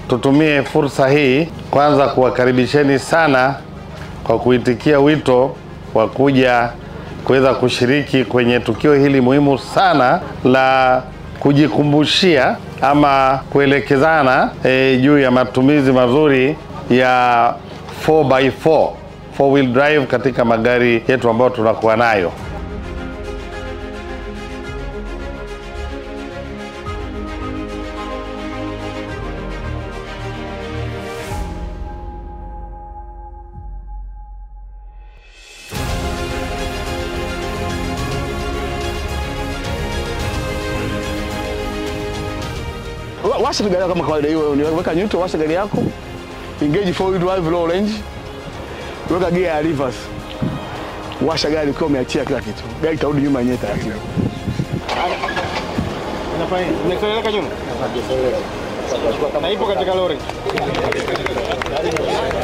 tutumie fursa hii kwanza kuwakaribisheni sana kwa kuitikia wito wa kuja kuweza kushiriki kwenye tukio hili muhimu sana la kujikumbushia ama kuelekezana e, juu ya matumizi mazuri ya 4x4 four wheel drive katika magari yetu ambayo tunakuwa nayo. Wa- Washa tu gari yako kama kawaida hiyo, weka neutral, washa gari yako, engage four wheel drive low range, weka gear ya reverse, washa gari ukiwa umeachia kila kitu, gari itarudi nyuma yenyewe taratibu. Umeseleleka nyuma? Na ipo katika lori.